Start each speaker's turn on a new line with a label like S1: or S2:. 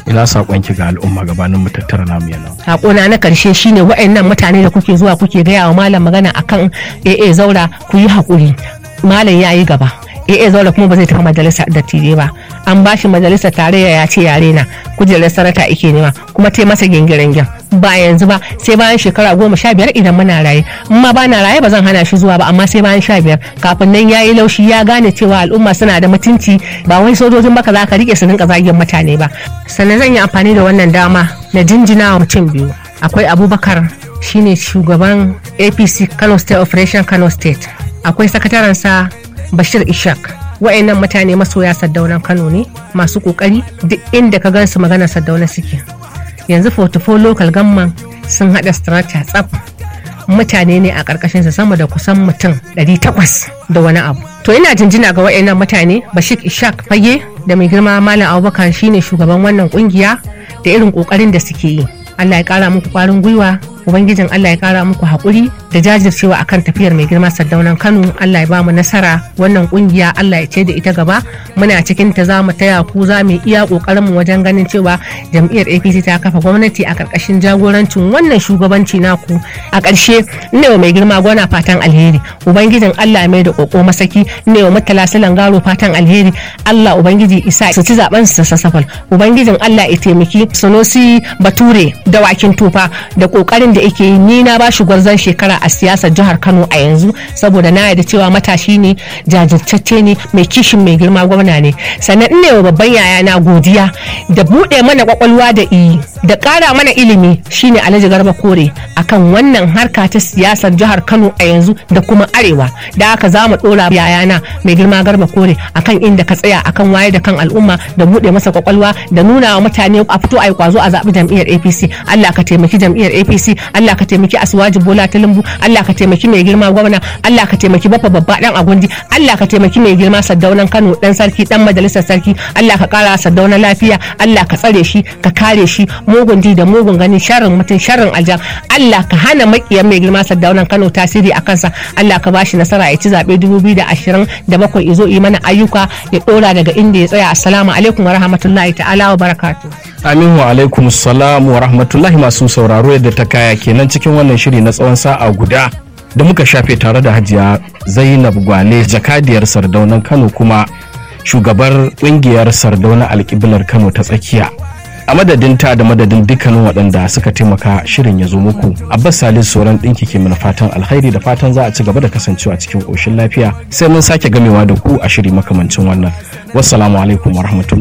S1: ina saƙonki ga al'umma gabanin mu tattara namu yana
S2: hakona na karshe shine wa'annan mutane da kuke zuwa kuke gaya wa malam magana akan AA zaura ku yi hakuri malam ya yi gaba AA zaura kuma ba zai tafi majalisa dattijai ba an ba shi majalisar tarayya ya ce yare na kujerar sarata ike nema kuma ta masa gingirin ba yanzu ba sai bayan shekara goma sha biyar idan muna raye in ma ba na raye ba zan hana shi zuwa ba amma sai bayan sha biyar kafin nan ya yi laushi ya gane cewa al'umma suna da mutunci ba wai sojojin baka za ka rike su rinka zagin mutane ba sannan zan yi amfani da wannan dama na jinjina wa mutum biyu akwai abubakar shine shugaban apc kano state operation kano state akwai sakatarensa bashir ishak wa'annan mutane masoya saddaunan kano ne masu kokari duk inda ka gansu magana saddauna suke yanzu 44 local gamman sun hada strata tsaf mutane ne a karkashin sa sama da kusan mutum 800 da wani abu to ina jinjina ga wa'annan mutane bashir ishak fage da mai girma malam abubakar shine shugaban wannan kungiya da irin kokarin da suke yi allah ya kara muku kwarin gwiwa ubangijin allah ya kara muku haƙuri da jajircewa akan tafiyar mai girma sardaunan kano allah ya ba mu nasara wannan kungiya allah ya ce da ita gaba muna cikin ta za mu taya ku za mu iya kokarin mu wajen ganin cewa jam'iyyar apc ta kafa gwamnati a karkashin jagorancin wannan shugabanci naku a ƙarshe ne wa mai girma gwana fatan alheri ubangijin allah ya mai da koko masaki ne wa mutala silan garo fatan alheri allah ubangiji isa su ci zaben su sassafal ubangijin allah ya taimaki sunusi bature da wakin tufa da kokarin da yake yi ni na bashi gwarzon shekara a siyasar jihar Kano a yanzu saboda na yarda cewa matashi ne jajirtacce ne mai kishin mai girma gwamna ne sannan ina wa babban yaya na godiya da buɗe mana kwakwalwa da iyi da ƙara mana ilimi shine Alhaji Garba Kore akan wannan harka ta siyasar jihar Kano a yanzu da kuma arewa da haka za mu ɗora yayana mai girma Garba Kore akan inda ka tsaya akan waye da kan al'umma da buɗe masa kwakwalwa da nuna wa mutane a fito a yi kwazo a zaɓi jam'iyyar APC Allah ka taimaki jam'iyyar APC Allah ka taimaki Aswaji Bola Tinubu Allah ka taimaki mai girma gwamna Allah ka taimaki bafa babba dan agundi Allah ka taimaki mai girma Saddaunan Kano dan sarki dan majalisar sarki Allah ka kara Saddauna lafiya Allah ka tsare shi ka kare shi mugun di da mugun gani sharrin mutum sharrin aljan Allah ka hana makiyan mai girma Saddaunan Kano tasiri a kansa Allah ka bashi nasara ya ci zabe 2027 izo yi mana ayyuka ya dora daga inda ya tsaya assalamu alaikum wa rahmatullahi ta'ala wa barakatuh
S1: Amin wa alaikum salam wa rahmatullahi masu sauraro yadda ta kaya kenan cikin wannan shiri na tsawon sa'a guda da muka shafe tare da hajiya Zainab Gwale jakadiyar sardaunan Kano kuma shugabar kungiyar sardauna alƙiblar Kano ta tsakiya. A madadin ta da madadin dukkanin waɗanda suka taimaka shirin ya zo muku. Abbas Salis sauran ɗinki ke mana fatan alkhairi da fatan za a ci gaba da kasancewa cikin ƙoshin lafiya sai mun sake gamewa da ku a shiri makamancin wannan. Wassalamu alaikum wa rahmatullahi